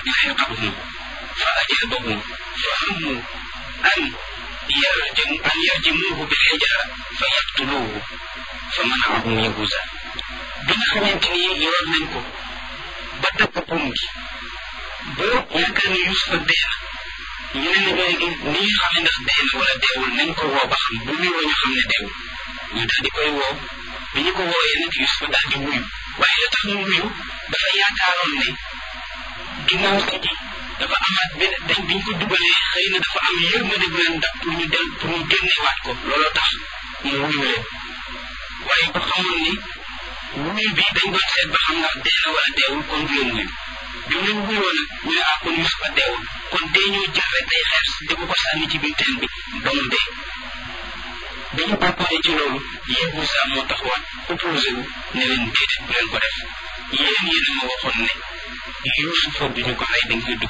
لحقهم فأجابهم فهموا أن يرجم أن يرجموه بالحجارة فيقتلوه فمنعهم يهوذا bi nga xamante ni yor nañ ko ba dagg buum gi ba yaakaar ne Yuusufa dee na ñu ne nag léegi ni ñu xam ne ndax dee na wala deewul nañ ko woo ba xam bu muy woo ñu xam ne deewul ñu daal di koy woo bi ñu ko wooyee nag Yuusufa daal di wuyu waaye la tax mu wuyu dafa yaakaaroon ne ginnaaw si ji dafa amaat benn dañ biñ ko dugalee xëy na dafa am yërmande bu leen dab pour ñu del pour ñu génneewaat ko looloo tax mu wuyu leen waaye ba xamoon ni wuyu bi dañ doon seet ba xam ndax dee na wala deewul kon du leen wuyu bi mu leen wuyoo nag ñu ne ah kon Yuusufa deewul kon dee ñoo jël rek day xeer di ko ko sànni ci biir teen bi ba mu dee bi ñu préparé ci loolu Yahuza moo taxawaat opposé wu ne leen déedéet bu leen ko def yéen yéen a ma waxoon ne Yuusufa du ñu ko rey dañ koy dugg